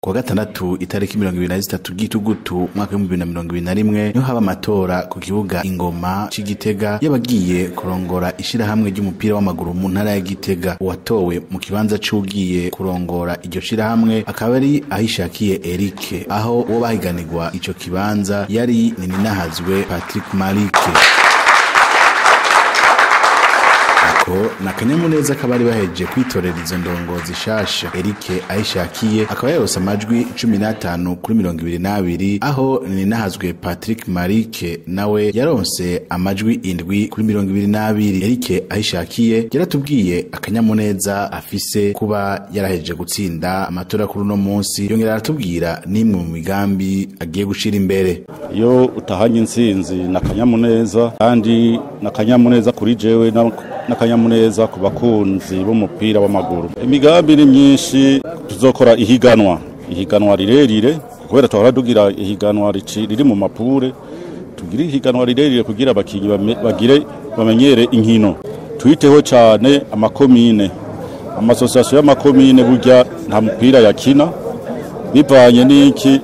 kuwa gatandatu itariki mirongo ibiri na zitatu gitugutu mwaka w'ibihumbi bibiri na mirongo ibiri na rimwe niho haba amatora ku kibuga ingoma c'igitega y'abagiye kurongora ishirahamwe ry'umupira w'amaguru mu ntara ya gitega uwatowe mu kibanza c'ugiye kurongora iryo shirahamwe akaba ari ahishakiye erike aho uwo bahiganirwa ico kibanza yari nininahazwe patrick marike ako na akanyamuneza k'abari bahejeje kwitorera izo ndongozi shasha erike ayishakiye akaba yarose amajwi cumi n'atanu kuri mirongo ibiri n'abiri aho ninahazwe patrick marike nawe yaronse amajwi indwi kuri mirongo ibiri n'abiri erike ayishakiye yaratubwiye akanyamuneza afise kuba yarahejeje gutsinda amatora kuri uno munsi yongera aratubwira n'imwe mu migambi agiye gushira imbere iyo utahanye intsinzi ni akanyamuneza kandi ni akanyamuneza kuri jewe n'akanyamuneza ku bakunzi b'umupira w'amaguru imigambi ni myinshi tuzokora ihiganwa ihiganwa rirerire kubera tuhora tugira ihiganwa riri mu mapure tugire ihiganwa rirerire kugira abakinnyi bagire bamenyere inkino twiteho cyane amakomine amasosiyasiyo y'amakomine burya nta mupira yakina bivanye n'iki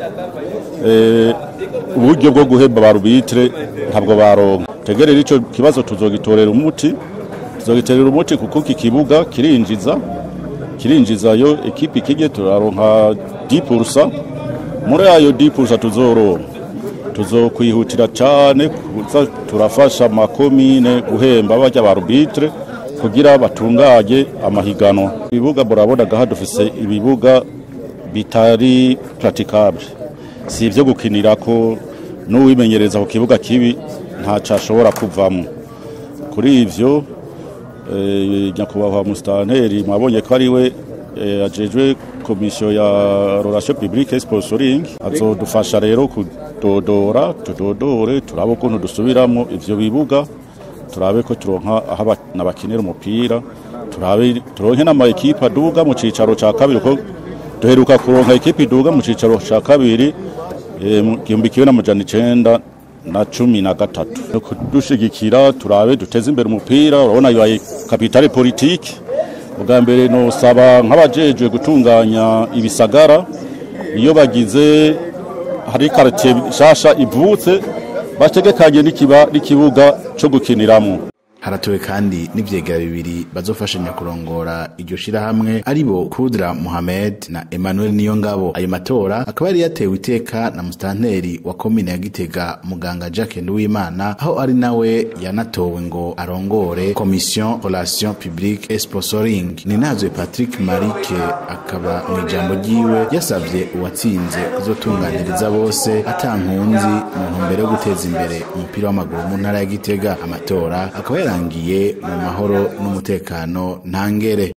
uburyo bwo guhemba ba rubitire ntabwo baronka tegerera icyo kibazo tuzogitorera umuti tuzogitorera umuti kuko iki kibuga kirinjiza kirinjizayo ekipi ikijye turaronka dipurusa muri ayo dipurusa tuzoronka tuzokwihutira cyane kuza turafasha amakomine guhemba bajya ba rubitire kugira batunganye amahiganwa ibibuga murabona gaha dufise ibibuga bitari pratikable si ibyo gukinira ko n'uwimenyereza ku kibuga kibi ntacyo ashobora kuvamo kuri ibyo nyakubahwa musitanteri mwabonye ko ari we ajejwe komisiyo ya rorasiyo pibulike sponsoring azodufasha rero kudodora tudodore turabe ukuntu dusubiramo ibyo bibuga turabe ko turonka aho abana bakinira umupira turabe turonke n'ama ekipa aduga mu cicaro ca kabiri ko duheruka kuronka ekipa iduga mu cicaro ca kabiri mu gihumbi kimwe n'amajana icenda na cumi na gatatu kudushigikira turabe duteze imbere umupira urabona bibaye kapitale politike ubwa mbere nosaba nk'abajejwe gutunganya ibisagara iyo bagize hari karitiye nshasha ivutse bategekanye n'ikibuga cyo gukiniramo haratowe kandi n'ivyegera bibiri bazofashanya kurongora iryo shirahamwe aribo Kudra Mohamed na Emmanuel Niyongabo ayo matora akaba yari yatewe iteka na mustanteri wa komine ya Gitega muganga Jacques Nduwimana aho ari nawe yanatowe ngo arongore commission relation publique et sponsoring ninazwe Patrick Marike akaba mu ijambo ryiwe yasavye uwatsinze kuzotunganiriza bose atankunzi mu ntumbero yo guteza imbere umupira w'amaguru mu ntara ya Gitega amatora akaba yarangiye mu mahoro n'umutekano ntangere